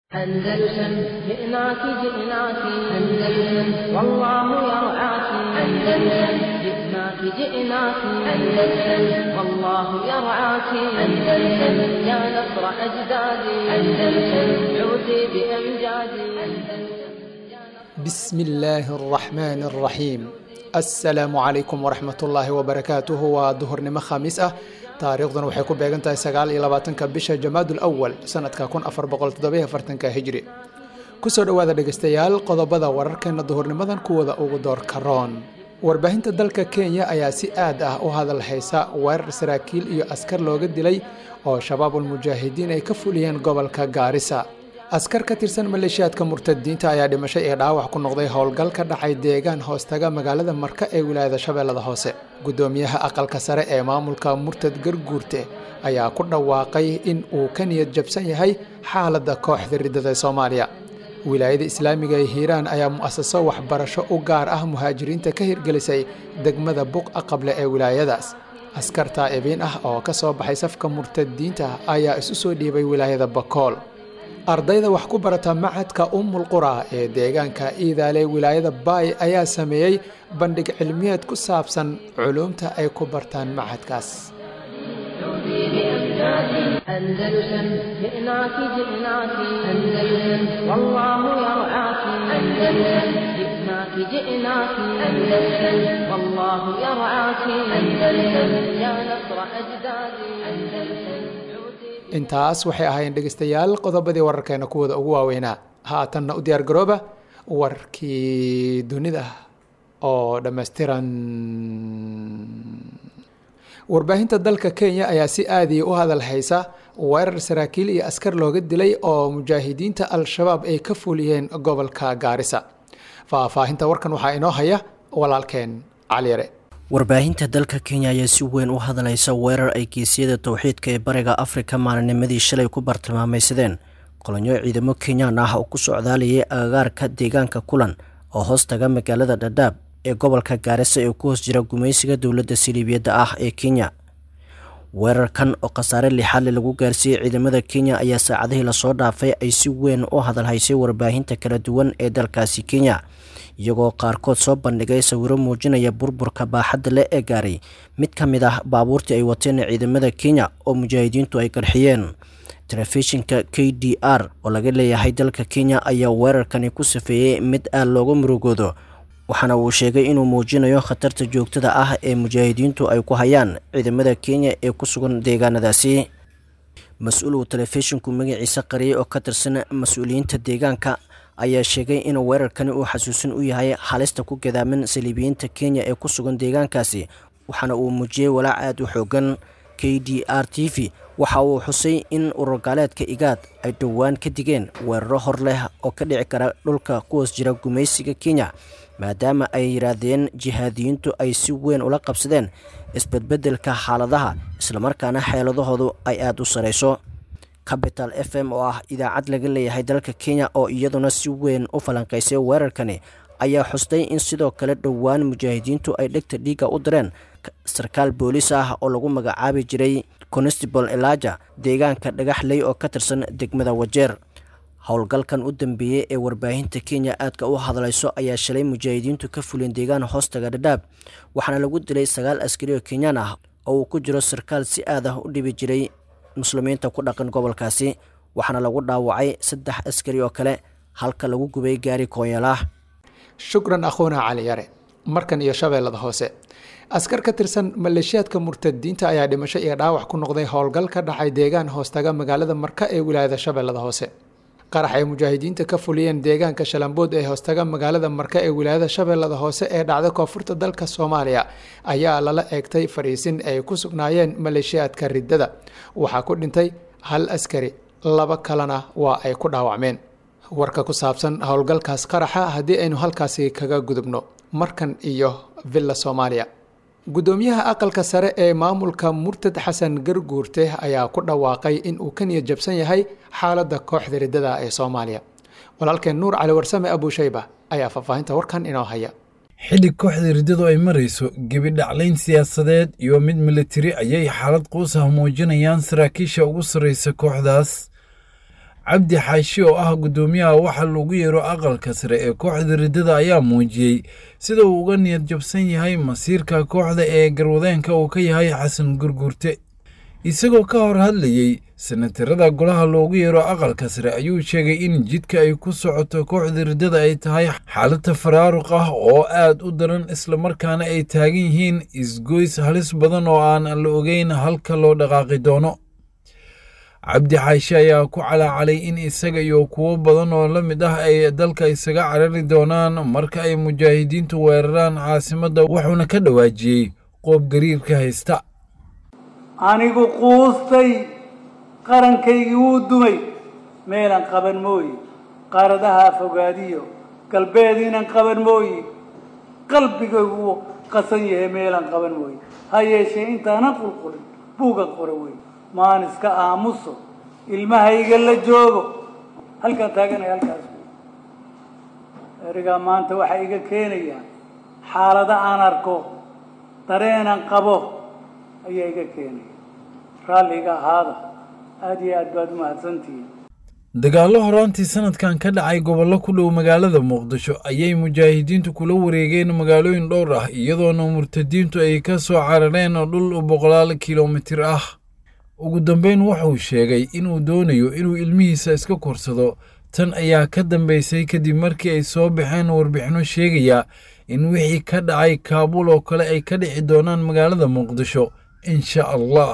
أندلسن جئناك جئناك أندلسن والله يرعاك أندلسن جئناك جئناك أندلسن والله يرعاك أندلسن يا نصر أجدادي أندلسن عودي بأمجادي بسم الله الرحمن الرحيم السلام عليكم ورحمة الله وبركاته waa duhurnimo khamiis ah taariikhdan waxay ku beegan tahay sagaal iyo labaatanka bisha jamaadul awal sanadka kun afar boqol toddobiyo afartanka hijri kusoo dhowaada dhegeystayaal qodobada wararkeena duhurnimadan kuwada ugu door karoon warbaahinta dalka kenya ayaa si aad ah u hadal haysa weerar saraakiil iyo askar looga dilay oo shabaabul mujaahidiin ay ka fuliyeen gobolka gaarisa askar ka tirsan maleeshiyaadka murtadiinta ayaa dhimashay ee dhaawac ku noqday howlgal ka dhacay deegaan hoostaga magaalada marka ee wilaayada shabeellada hoose gudoomiyaha aqalka sare ee maamulka murtad garguurte ayaa ku dhawaaqay in uu ka niyad jabsan yahay xaaladda kooxda riddada soomaaliya wilaayada islaamiga ee hiiraan ayaa mu'asaso waxbarasho u gaar ah muhaajiriinta ka hirgelisay degmada buqa qable ee wilaayadaas askar taa'ibiin ah oo ka soo baxay safka murtadiinta ayaa isu soo dhiibay wilaayada bakool ardayda wax ku barata macadka ummul qura ee deegaanka iidaale wilaayada baay ayaa sameeyey bandhig cilmiyeed ku saabsan culuumta ay ku bartaan macadkaas أندلسن جئناك جئناك أندلسن والله يرعاك أندلسن جئناك جئناك أندلسن والله يرعاك أندلسن يا نصر أجدادي أندلسن intaas waxay ahaayeen dhegeystayaal qodobadii wararkeena kuwooda ugu waaweynaa haatanna u diyaar garooba warkii dunida oo dhammaystiran warbaahinta dalka kenya ayaa si aadiya u hadal haysa weerar saraakiil iyo askar looga dilay oo mujaahidiinta al-shabaab ay ka fuliyeen gobolka gaarisa faahfaahinta warkan waxaa inoo haya walaalkeen caliyare warbaahinta dalka kenya ayaa si weyn u hadlaysa weerar ay geesiyada towxiidka ee bariga afrika maalinimadii shalay ku bartilmaamaysadeen kolonyo ciidamo kenyaan ah oo ku socdaalayay agagaarka deegaanka kulan oo hoos taga magaalada dhadhaab ee gobolka gaarisa ee ku hoos jira gumaysiga dowladda siliibiyadda ah ee kenya weerarkan oo khasaare lixaadle lagu gaarsiiyey ciidamada kenya ayaa saacadihii lasoo dhaafay ay si weyn u hadalhaysay warbaahinta kala duwan ee dalkaasi kenya iyagoo qaarkood soo bandhigay sawiro muujinaya burburka baaxadda leh ee gaaray mid ka mid ah baabuurtii ay wateen ciidamada kenya oo mujaahidiintu ay qarxiyeen telefishinka k d r oo laga leeyahay dalka kenya ayaa weerarkani ku safeeyey mid aad looga murugoodo waxaana uu sheegay inuu muujinayo khatarta joogtada ah ee mujaahidiintu ay ku hayaan ciidamada kenya ee ku sugan deegaanadaasi mas-uul uu telefishinku magaciisa qariyay oo ka tirsan mas-uuliyiinta deegaanka ayaa sheegay in weerarkani uu xasuusin u yahay halista ku gadaaman saliibiyiinta kenya ee ku sugan deegaankaasi waxaana uu muujiyey walaac aad u xoogan k d r t v waxa uu xusay in ururgaaleedka igaad ay dhowaan ka digeen weeraro hor leh oo ka dhici kara dhulka ku hoos jira gumaysiga kenya maadaama ay yidhaahdeen jihaadiyiintu ay si weyn ula qabsadeen isbedbedelka xaaladaha islamarkaana xeeladahoodu ay aada u sarayso capital f m oo ah idaacad laga leeyahay dalka kenya oo iyaduna si weyn u falanqaysay weerarkani ayaa xustay in sidoo kale dhowaan mujaahidiintu ay dhegta dhiigga u direen sarkaal booliis ah oo lagu magacaabi jiray constable elaja deegaanka dhagaxley oo ka tirsan degmada wajeer howlgalkan u dambeeyey ee warbaahinta kenya aadka u hadlayso ayaa shalay mujaahidiintu ka fuleen deegaan hoostaga dhadhaab waxaana lagu dilay sagaal askari oo kenyaan ah oo uu ku jiro sarkaal si aad ah u dhibi jiray muslimiinta ku dhaqan gobolkaasi waxaana lagu dhaawacay saddex askari oo kale halka lagu gubay gaari koonyalah shukran akhuuna cali yare markan iyo shabeellada hoose askar ka tirsan maleeshiyaadka murtadiinta ayaa dhimasho iyo dhaawac ku noqday howlgal ka dhacay deegaan hoostaga magaalada marka ee wilaayada shabeellada hoose qarax ay mujaahidiinta ka fuliyeen deegaanka shalambood ee hoostaga magaalada marka ee wilaayada shabeellada hoose ee dhacda koonfurta dalka soomaaliya ayaa lala eegtay fariisin ay ku sugnaayeen maleeshiyaadka riddada waxaa ku dhintay hal askari laba kalena waa ay ku dhaawacmeen warka ku saabsan howlgalkaas qaraxa haddii aynu halkaasi kaga gudubno markan iyo villa soomaaliya gudoomiyaha aqalka sare ee maamulka murtad xasan garguurte ayaa ku dhawaaqay in uu ka niyad jabsan yahay xaaladda kooxda riddada ee soomaaliya walaalkeen nuur cali warsame abuushayba ayaa faahfaahinta warkan inoo haya xilli kooxda riddadu ay marayso gebidhaclayn siyaasadeed iyo mid militari ayay xaalad quus ah muujinayaan saraakiisha ugu sarraysa kooxdaas cabdi xaashi oo ah guddoomiyaha waxa lagu yeero aqalka sare ee kooxda riddada ayaa muujiyey sida uu uga niyad jabsan yahay masiirka kooxda ee garwadeenka uu ka yahay xasan gurgurte isagoo ka hor hadlayey sanatarada golaha loogu yeero aqalka sare ayuu sheegay in jidka ay ku socoto kooxda riddada ay tahay xaalada faraaruq ah oo aad u daran islamarkaana ay taagan yihiin isgoys halis badan oo aan la ogeyn halka loo dhaqaaqi doono cabdi xaashi ayaa ku calaacalay in isaga iyo kuwo badan oo la mid ah ay dalka isaga carari doonaan marka ay mujaahidiintu weeraraan caasimadda wuxuuna ka dhawaajiyey qoob gariirka haysta anigu quustay qarankaygii wuu dumay meelan qaban mooyi qaaradaha fogaadiyo galbeed inan qaban mooyi qalbigaygu wuu qasan yahay meelan qaban mooyi ha yeeshee intaanan qulqulin buugan qora wey maan iska aamuso ilmahayga la joogo halkaan taaganaya halkaas wey erigaa maanta waxay iga keenayaan xaalado aan arko dareenan qabo ayaa iga keenaya raalliga ahaada aada iyo aad baad umahadsantihiin dagaallo horaantii sanadkan ka dhacay gobollo ku dhow magaalada muqdisho ayay mujaahidiintu kula wareegeen magaalooyin dhowr ah iyadoona murtadiintu ay ka soo carareen dhul boqolaal kilomitir ah ugu dambeyn wuxuu sheegay inuu doonayo inuu ilmihiisa iska korsado tan ayaa ka dambaysay kadib markii ay soo baxeen warbixino sheegaya in wixii ka dhacay kaabuul oo kale ay ka dhici doonaan magaalada muqdisho insha allah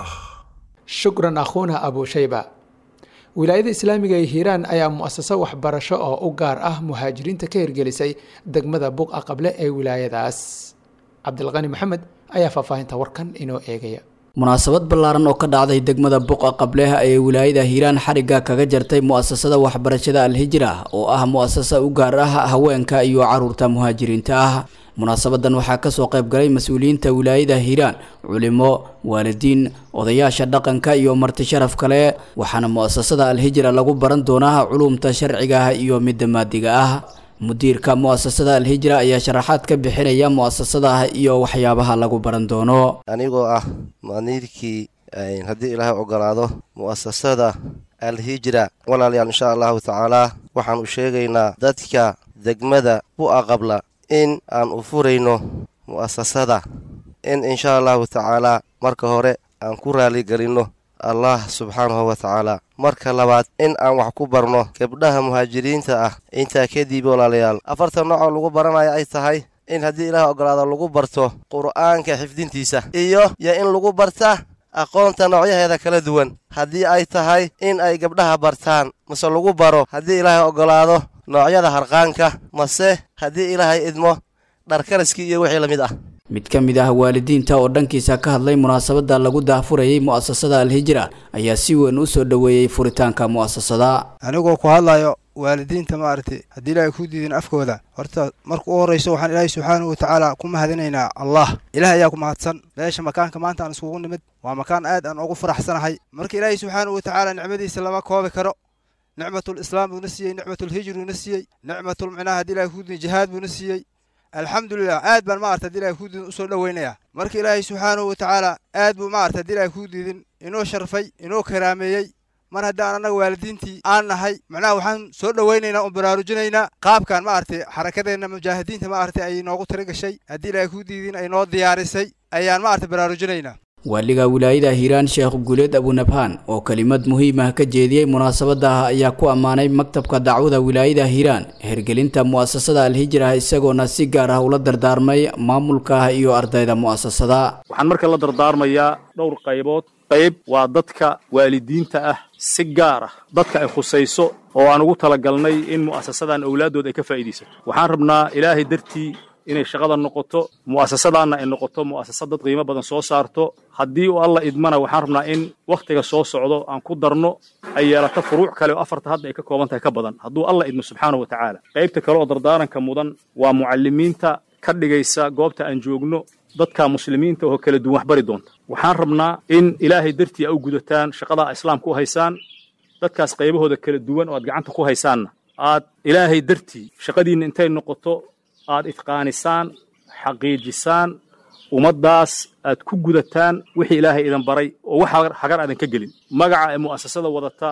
shukran akhuuna abushayba wilaayada islaamiga ee hiiraan ayaa mu'asaso waxbarasho oo u gaar ah muhaajiriinta ka hirgelisay degmada buqa qable ee wilaayadaas cabdilqani maxamed ayaa faahfaahinta warkan inoo eegaya munaasabad ballaaran oo ka dhacday degmada buqa qableh ayay wilaayada hiiraan xarigga kaga jartay mu'asasada waxbarashada alhijra oo ah mu'asasa u gaar ah haweenka iyo caruurta muhaajiriinta ah munaasabadan waxaa kasoo qayb galay mas-uuliyiinta wilaayada hiiraan culimo waalidiin odayaasha dhaqanka iyo marti sharaf kale waxaana mu'asasada alhijra lagu baran doonaa culumta sharciga ah iyo midda maadiga ah mudiirka mu'asasada alhijra ayaa sharaxaad ka bixinaya mu'asasada iyo waxyaabaha lagu baran doono anigoo ah maniirkii haddii ilaahay ogolaado mu'asasada alhijra walaalayaal insha allahu tacaalaa waxaan u sheegaynaa dadka degmada bu'a qabla in aan u furayno mu'asasada in insha allahu tacaalaa marka hore aan ku raaligelinno allah subxaanahu wa tacaala marka labaad in aan wax ku barno gabdhaha muhaajiriinta ah intaa kadib walaalayaal afartan noocoo lagu baranaya ay tahay in haddii ilaah ogolaado lagu barto qur'aanka xifdintiisa iyo yo in lagu barta aqoonta noocyaheeda kala duwan haddii ay tahay in ay gabdhaha bartaan mase lagu baro haddii ilaahay ogolaado noocyada harqaanka mase haddii ilaahay idmo dharkaraskii iyo wixii la mid ah mid ka mid ah waalidiinta oo dhankiisa ka hadlay munaasabada lagu daahfurayay mu'asasada alhijra ayaa si weyn u soo dhoweeyey furitaanka mu'asasada anigoo ku hadlayo waalidiinta maaragtay haddii ilaahay ku diidin afkooda horta marka u horrayso waxaan ilaahay subxaanahu watacaala ku mahadinaynaa allah ilaah ayaa ku mahadsan meesha makaanka maanta aan iskugu nimid waa makaan aad aan ugu faraxsanahay marka ilaahay subxaanahu watacaala nicmadiisa lama koobi karo nicmatul islaam buuna siiyey nicmatul hijruuna siiyey nicmatul micnaha haddii ilahay ku diidin jihaad buuna siiyey alxamdulilah aad baan maarata hadii ilahay ku diidin usoo dhoweynayaa marka ilaahay subxaanahu watacaala aad buu maarata hadii ilahay ku diidin inoo sharfay inoo karaameeyey mar haddaan annaga waalidiintii aan nahay macnaha waxaan soo dhoweynaynaa oon baraarujinaynaa qaabkan maaragtay xarakadeenna mujaahidiinta maaragtay ay noogu tira gashay haddii ilaahay ku diidin ay noo diyaarisay ayaan maaragtay baraarujinaynaa waaliga wilaayada hiiraan sheekh guuleed abunabhaan oo kelimad muhiim ah ka jeediyey munaasabada ayaa ku ammaanay maktabka dacwada wilaayada hiiraan hirgelinta mu'asasada alhijra isagoona si gaar ah ula dardaarmay maamulka iyo ardayda mu'asasada waxaan marka la dardaarmayaa dhowr qaybood qayb waa dadka waalidiinta ah si gaar ah dadka ay khusayso oo aan ugu talagalnay in mu'asasadan owlaadooda ay ka faa'iidaysato waxaan rabnaa ilaahay dartii inay shaqada noqoto mu'asasadaanna ay noqoto mu'asasad dad qiimo badan soo saarto haddii uu alla idmana waxaan rabnaa in wakhtiga soo socdo aan ku darno ay yeelato furuuc kale oo afarta hadda ay ka kooban tahay ka badan hadduu alla idmo subxaanahu wa tacaala qaybta kale oo dardaaranka mudan waa mucallimiinta ka dhigaysa goobta aan joogno dadka muslimiinta oo kala duwan wax bari doonta waxaan rabnaa in ilaahay dartii a u gudataan shaqadaa islaamka u haysaan dadkaas qaybahooda kala duwan oo aad gacanta ku haysaanna aad ilaahay dartii shaqadiinna intay noqoto aad idqaanisaan xaqiijisaan ummaddaas aad ku gudataan wixii ilaahay idan baray oo wax hagar aadan ka gelin magaca ee mu'asasada wadata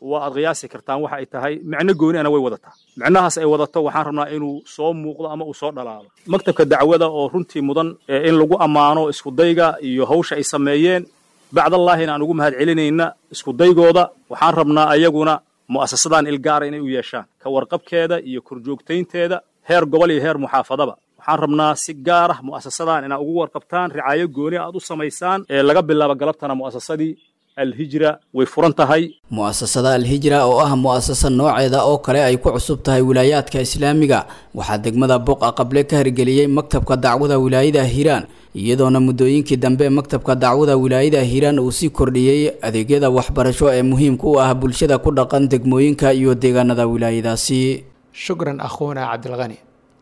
waa aad qiyaasi kartaan waxa ay tahay micno gooniana way wadataa micnahaas ay wadato waxaan rabnaa inuu soo muuqdo ama uu soo dhalaalo maktabka dacwada oo runtii mudan in lagu ammaano iskudayga iyo hawsha ay sameeyeen bacdallaahina aan ugu mahad celinayna iskudaygooda waxaan rabnaa ayaguna mu'asasadan ilgaara inay u yeeshaan ka warqabkeeda iyo korjoogtaynteeda heer gobol iyo heer muxaafadaba waxaan rabnaa si gaar ah mu'asasadan inaad ugu warqabtaan ricaayo gooni aad u samaysaan ee laga bilaabo galabtana mu'asasadii alhijra way furan tahay mu'asasada alhijra oo ah mu'asasa nooceeda oo kale ay ku cusub tahay wilaayaadka islaamiga waxaa degmada boqa qable ka hirgeliyey maktabka dacwada wilaayada hiiraan iyadoona muddooyinkii dambe maktabka dacwada wilaayada hiiraan uu sii kordhiyey adeegyada waxbarasho ee muhiimka u ah bulshada ku dhaqan degmooyinka iyo deegaanada wilaayadaasi shukran akhuuna cabdilqani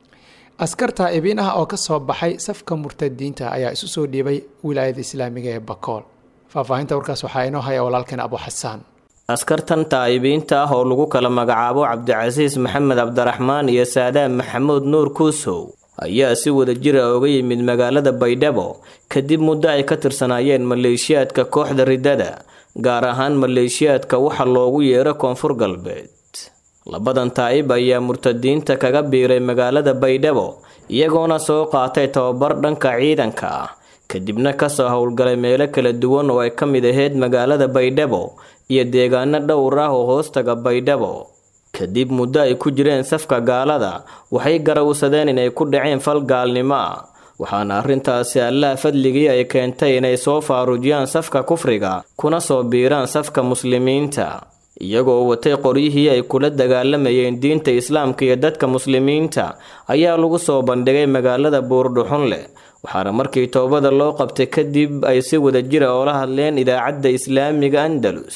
askarta ibiin ah oo ka soo baxay safka murtadiinta ayaa isu soo dhiibay wilaayada islaamiga ee bakool faahfaahinta warkaas waxaa inoo haya walaalkeen abu xasaan askartan taa'ibiinta ah oo lagu kala magacaabo cabdicasiis maxamed cabdiraxmaan iyo saadaan maxamuud nuur kuusow ayaa si wada jira uga yimid magaalada baydhabo kadib muddo ay ka tirsanaayeen maleeshiyaadka kooxda riddada gaar ahaan maleeshiyaadka waxa loogu yeero koonfur galbeed labadan taa'ib ayaa murtadiinta kaga biiray magaalada baydhabo iyagoona soo qaatay tababar dhanka ciidanka ah kadibna kasoo howlgalay meelo kala duwan oo ay ka mid ahayd magaalada baydhabo iyo deegaano dhowr ah oo hoostaga baydhabo kadib muddo ay ku jireen safka gaalada waxay garawsadeen inay ku dhaceen fal gaalnimo ah waxaana arrintaasi allaha fadligii ay keentay inay soo faarujiyaan safka kufriga kuna soo biiraan safka muslimiinta iyagoo watay qoryihii ay kula dagaalamayeen diinta islaamka iyo dadka muslimiinta ayaa lagu soo bandhigay magaalada buurdhuxun leh waxaana markii toobada loo qabtay kadib ay si wada jira oola hadleen idaacadda islaamiga andalus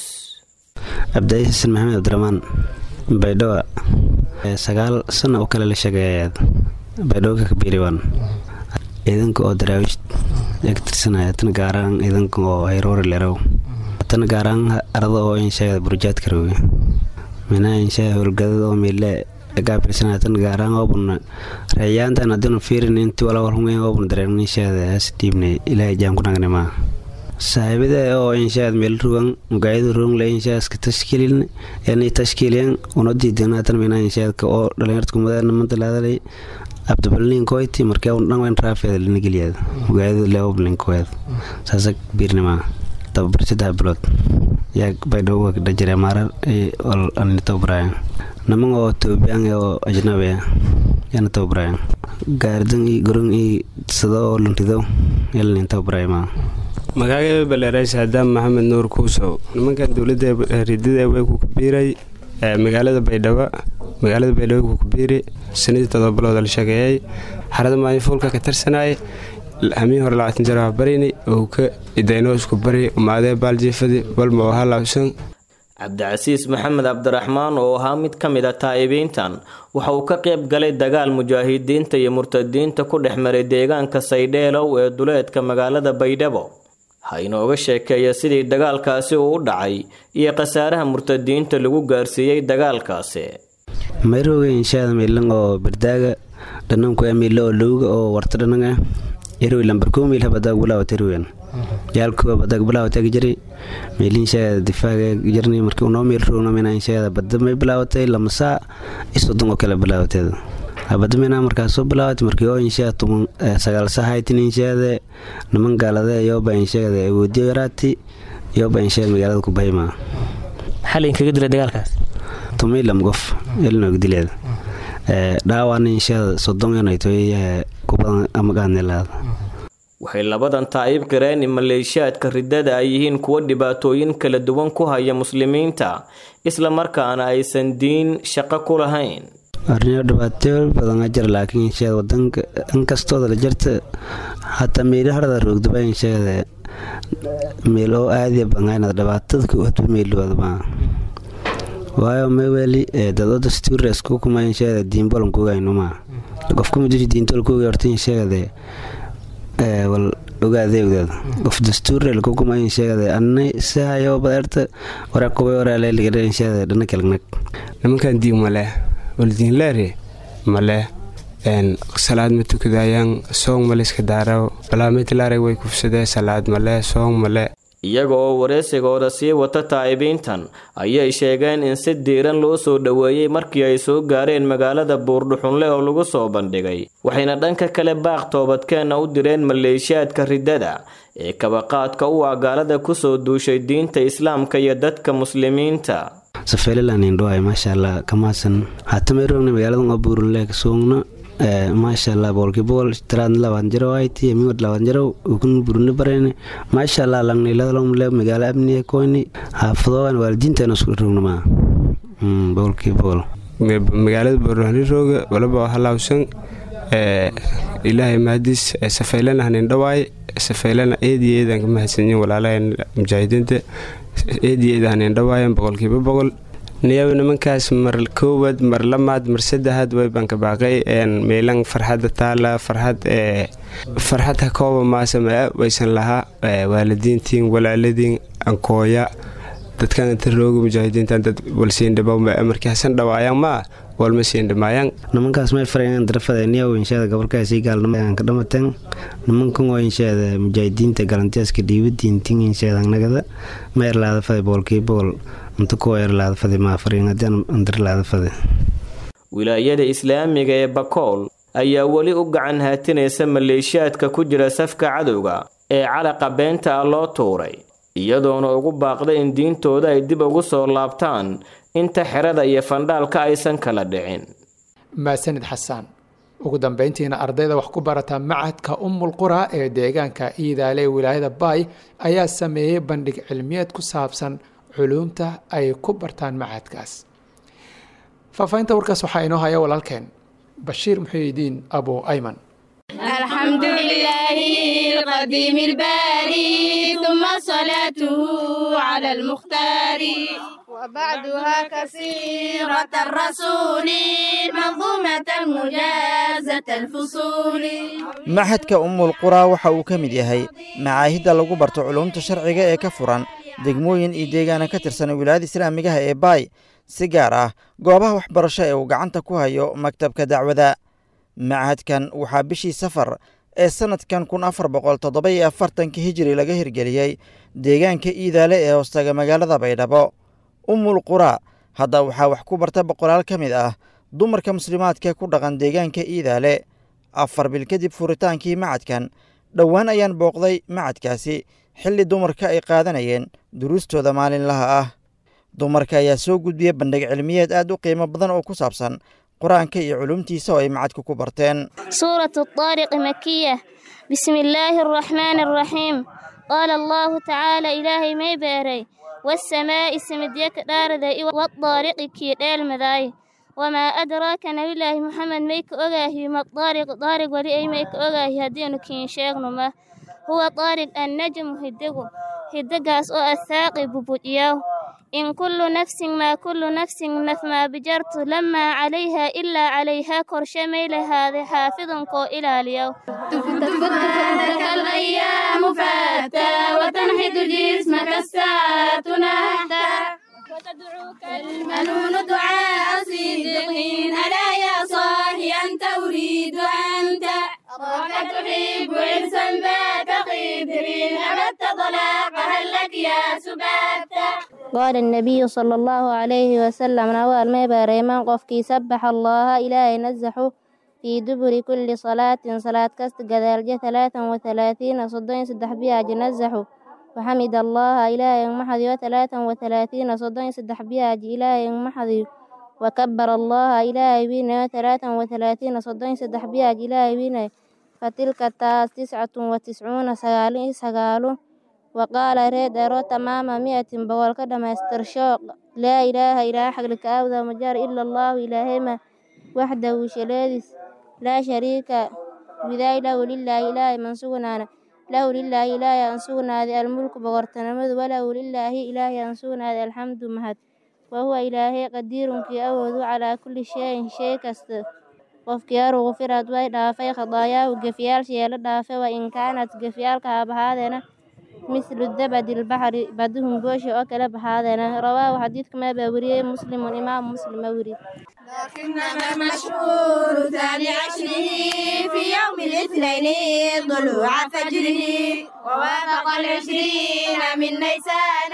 cabdici xasan maxamed cabdiramaan baydhabo sagaal sano oo kale la sheegayaad baydhabo ka kabiiriwan ciidanka oo daraawish ee ka tirsanaya tan gaaraan ciidanka oo hayroori lerow tan gaaraan arada oo inshaga burjaadka rowe minaa inshaga howlgadada oo miile gaabirsanaya tan gaaraan oobun reeyaantan haddiinu fiirin intii wala warhumeen oobun dareen inshaada has dhiibnay ilaahay jaan ku nagnimaa saaxiibada oo inshaad meel rugan mugaayada ruganle inshaaska tashkiilin yani tashkiiliyan una diidanatan mina inshaadka oo dhalinyarta kumadana mantalaadalay abdabalnin koyti markee un dhan wen raafeeda lina geliyaad mugaayada leoblin koed saasa biirnimaa tababar saddex bilood yaa baydhabo dhajire maarar ani tababaraayan naman oo toobiyaan oo ajnabi ah yaana tababaraayan gaaridan iyo goron iyo sado oo luntido yalanin tababaraayo maa magacayga baleeray saadaam maxamed nuur kuusow nimankan dowladda ridada way ku kabiiray magaalada baydhabo magaalada baydhabo ku kabiiri sanadii todoba bilood la sheegeeyay xarada maalin fuulka ka tirsanay hamiin hore labaatan jeer waa barini oo ka idaynoosku bari umaadee baaljiifadi walma oo halawsan cabdicasiis maxamed cabdiraxmaan oo ahaa mid ka mid a taa'ibiintan waxa uu ka qayb galay dagaal mujaahidiinta iyo murtadiinta ku dhex maray deegaanka saydheelow ee duleedka magaalada baydhabo ha inooga sheekeeya sidii dagaalkaasi uu u dhacay iyo khasaaraha murtadiinta lagu gaarsiiyey dagaalkaasi mayroga inshaada miilan oo bardaaga dhananku miila oo lowga oo warta dhananga irwi lambarkuu miilha badag bilaawat irwen yaalkuwa badag bilaawatag jiri miilinshaada difaaga jirni markii unoo miil rogno mina inshaada badda may bilaawatay lamasaa isodon oo kale bilaawateeda abadamina markaas soo bilaawat markii oo inshaa tuman sagaal sahaytin inshaada niman gaalade yoba inshaada awoodiyo yaraati yoba inshaada magaalada kubahima xalin kaga dila dagaalkaas tumilam qof elnog dileed dhaawaana inshaada sodon inaytoy kubadan amagaanelaada waxay labadan taa'ib qireen in maleeshiyaadka riddada ay yihiin kuwo dhibaatooyin kala duwan ku haya muslimiinta isla markaana aysan diin shaqo ku lahayn arrinyo dhibaatooy badan jira laakiin inshaada wadanka inkastooda la jirta hataa meelo harada roogdaba inshaada meel oo aadiya bangaynada dhibaatada kuwadba meelooda waayo meweli dado dastuura isku kuma inshaada diinbolan kugaynuma qofka mudishi diintol kuga horta inshaada wal ogaadeegdeed qof dastuura lakukuma inshaada anna sahayo badeerta waraaqubay waraaleligadha inshaada dhana kalagnag nimankan diin male waldiinleere male salaad ma tukadayaan soong male iska daaraw balaamitlaare way kufsadee salaad male soong male iyaga oo wareysigooda sii wata taa'ibiintan ayay sheegeen in si diiran loo soo dhoweeyey markii ay soo gaareen magaalada buurdhuxunle oo lagu soo bandhigay waxayna dhanka kale baaq toobadkeenna u direen maleeshiyaadka riddada ee kabaqaadka u ah gaalada kusoo duushay diinta islaamka iyo dadka muslimiinta safeelilanindhoay maasha allah kamaasan hatameerogna magaalada abuurunle kasuugna maasha allah boolkibool tiraad labaad jiro ayti miwad labaad jiro ukun buruni barene maasha allah langniladalomle magaalo abniye koyni xaafadogan waalidiinteena isku rognama boolkibool magaalada boorhanirooga walaba halawsan ilaahay mahadiis safeylana hanindhawaay safeylana eediyo eedan ka mahadsanyin walaalahan mujaahidiinta eediyo eeda hanindhawaayan boqolkiiba boqol niyaw nimankaas mar koowaad mar lamaad mar saddexaad wayban ka baaqay meelan farxadda taala farxad farxad ha kooba maasamaa waysan lahaa waalidiintiin walaaladiin ankooya dadkan inta rooga mujaahidiintan dad walsiindhiba markii hasan dhawaayaan maa walma siindhimaayaan nimankaas may farayan darafada niyaw inshaada gobolkaasii gaalnimo ka dhamateen nimankan oo inshaada mujaahidiinta galantiyaska dhiibadiintin inshaada nagada ma erlaada fada boolkii bool inta kuwa erlaada fada maa farayan haddii andarlaada fada wilaayada islaamiga ee bakool ayaa weli u gacan haatinaysa maleeshiyaadka ku jira safka cadowga ee calaqa beenta ah loo tuuray iyadoona ugu baaqday in diintooda ay dib ugu soo laabtaan inta xerada iyo fandhaalka aysan kala dhicin maasanid xasaan ugu dambeyntiina ardayda wax ku barata macadka umul qura ee deegaanka iidaale ee wilaayada baay ayaa sameeyey bandhig cilmiyeed ku saabsan culuumta ay ku bartaan macadkaas faahfaahinta warkaas waxaa inoo haya walaalkeen bashiir muxiidiin abu ayman الحمد لله القديم الباري ثم صلاته على المختار وبعدها كثيرة الرسول منظومة مجازة الفصول maxadka umul quraa waxa uu ka mid yahay macaahidda lagu barto culuumta sharciga ee ka furan degmooyin iyo deegaana ka tirsan wilaayada islaamigaha ee baay si gaar ah goobaha waxbarasho ee uu gacanta ku hayo maktabka dacwada machadkan waxaa bishii safar ee sannadkan kun afar boqol toddoba iyo afartanka hijiri laga hirgeliyey deegaanka iidaale ee hoostaga magaalada baydhabo umul qura hadda waxaa wax ku barta boqolaal ka mid ah dumarka muslimaadka ku dhaqan deegaanka iidaale afar bil kadib furitaankii macadkan dhowaan ayaan booqday macadkaasi xilli dumarka ay qaadanayeen duruustooda maalinlaha ah dumarka ayaa soo gudbiya bandhig cilmiyeed aad u qiimo badan oo ku saabsan qur-aanka iyo culumtiisa oo ay macadka ku barteen سورة الطارق مكية بسم الله الرحمن الرحيم قال الله تعالى إلهي ما باري والسماء سمديك دارد والطارق كي ديل مذاي وما أدراك نبي الله محمد ميك أغاهي ما الطارق طارق ولي أي ميك أغاهي هدينو كين شيغنو ما هو طارق النجم هدقو هدقاس أو الثاقب بودياو إن كل نفس ما كل نفس نف ما بجرت لما عليها إلا عليها كرشميل هذا حافظ كو إلى اليوم تفتك الأيام فتى وتنحت جسمك الساعة نحتا وتدعوك المنون دعاء صديقين ألا يا صاحي أنت أريد أنت أراك تحب عرسا ذات قدر أبت طلاق هل لك يا سباتا قال النبي صلى الله عليه وسلم نوال ما باريمان قفكي سبح الله إلهي نزحه في دبر كل صلاة صلاة كست قذالجة ثلاثا وثلاثين صدين سدح بها جنزحه وحمد الله إلهي محضي وثلاثا وثلاثين صدين سدح بها إلهي محضي وكبر الله إلهي بينا وثلاثا وثلاثين صدين سدح بها إلهي بينا فتلك التاس تسعة وتسعون سقالين سقالون وقال ريد أرو تمام مئة بول كدم استرشاق لا إله إلا حق لك أوذى مجار إلا الله إلهي ما وحده شلادس لا شريك بذا له لله إله من سغنانا له لله إله أنسونا ذي الملك بغرتنمذ وله لله إله أنسونا ذي الحمد مهد وهو إلهي قدير كي أوذ على كل شيء شيء كست qofkii aru gufirad way dhaafay khadaayaahu gefyaalshii la dhaafay wa in kaanat gefyaalka habahaadeena mislu dabadi lbaxri baduhum gooshi oo kale baxaadeena rawaahu xadiidka maa baa weriyey muslimun imaam muslima weri لكنما المشهور ثاني عشره في يوم الاثنين طلوع فجره ووافق العشرين من نيسان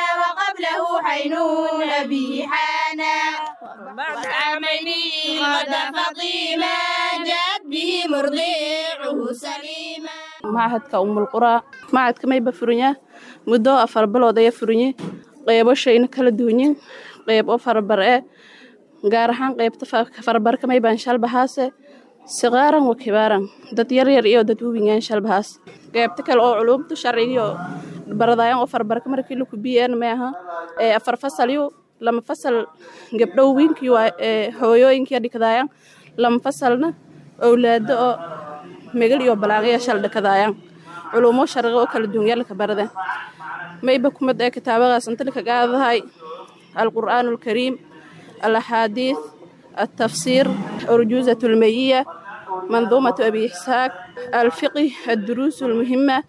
وقبله حينون أبي حانا وبعد عامين غدا فطيما جاءت به مرضيعه سليما machadka umulquraa machadka mayba furanyaa muddo afar bilood ayaa furanye qeybo shayna kala duwanyin qeyb oo farabar e gaar ahaan qeybta farabarka maybaan shalbahaase siqaaran wa kibaaran dad yaryar iyo dad wawingaan shalbahaas qeybta kale oo culumta sharcigiyo baradayaan oo farabarka markii la kubiyeen maaha ee afar fasalyo lama fasal gabdhow wiinkii waa hooyooyinkii dhikadaayaan lama fasalna owlaado oo megal iyo balaaqaya shal dhakadaayaan culumo sharqi oo kala duwan yaalka barada mayba kumad ee kitaabadaas intalika gaadahay alqur'aan alkariim alaxaadiis التفسير أرجوزة المية منظومة أبي إسحاق الفقه الدروس المهمة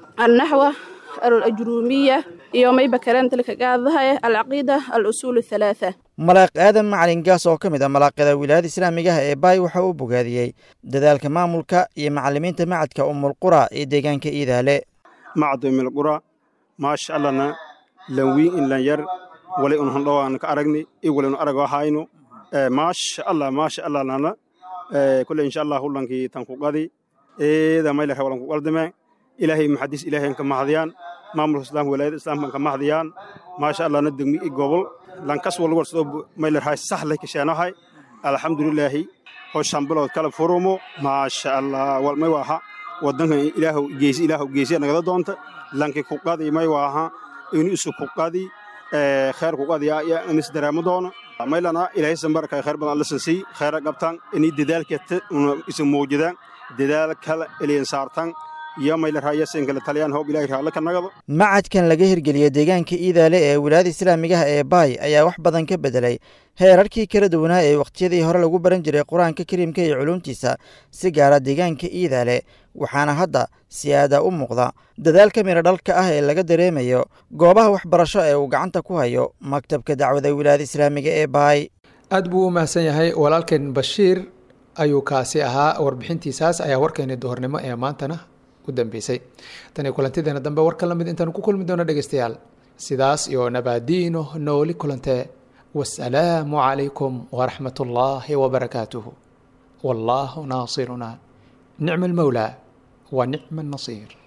النحو الأجرومية يومي بكران تلك قاضها العقيدة الأصول الثلاثة malaaq aadan macalin gaas oo ka mid ah malaaqyada wilaayada islaamigaha ee baay waxa uu bogaadiyey dadaalka maamulka iyo macalimiinta macadka umulqura ee deegaanka iidaale macad umulqura maasha allana lanwiin in lan yar wali un handhowaan ka aragni i wali un arago hayno maasha allah maasha allah lana kule insha allah hulankii tan ku qadi eeda mayla rewalan ku qaldame ilaahay maxadis ilaahay ka mahdiyaan maamulka islaamka wilaayada islaamka ka mahdiyaan maasha allah na degmi i gobol lankas wal warsado mayla rahay sahlay kasheenohay alxamdulilaahi oo shan bilood kala furumo maasha allah wal may waaha wadanka ilaahu geesi ilaahu geesiya nagada doonta lanki ku qadi may waaha inu isu ku qadi kheer ku qadi ya inis dareemo doono maylana ilaahay sambarka kheer badan alla sansi kheera qabtan ini dadaalka isu muujidaan dadaal kala eliyan saartan iyo mayla raaya sinkala taliyaan hoob ilaahay raalla ka nagado macadkan laga hirgeliyey deegaanka iidaale ee wilaayada islaamigaha ee baay ayaa wax badan ka bedelay heerarkii kala duwanaa ee wakhtiyadii hore lagu baran jiray qur-aanka kariimka iyo culuumtiisa si gaara deegaanka iidaale waxaana hadda si-aada u muuqda dadaalka midho dhalka ah ee laga dareemayo goobaha waxbarasho ee uu gacanta ku hayo maktabka dacwada wilaayada islaamiga ee baay aad buu u mahadsan yahay walaalkeen bashiir ayuu kaasi ahaa warbixintiisaas ayaa warkeeni duhornimo ee maantana u dambeysay tani kulantideena dambe warka lamid intaanu ku kulmi doono dhegeystayaal sidaas iyo nabaadiino nooli kulantee wasalaamu calaykum waraxmat ullaahi wabarakaatuhu wallaahu naasiruna nicma almawlaa wa nicma annasiir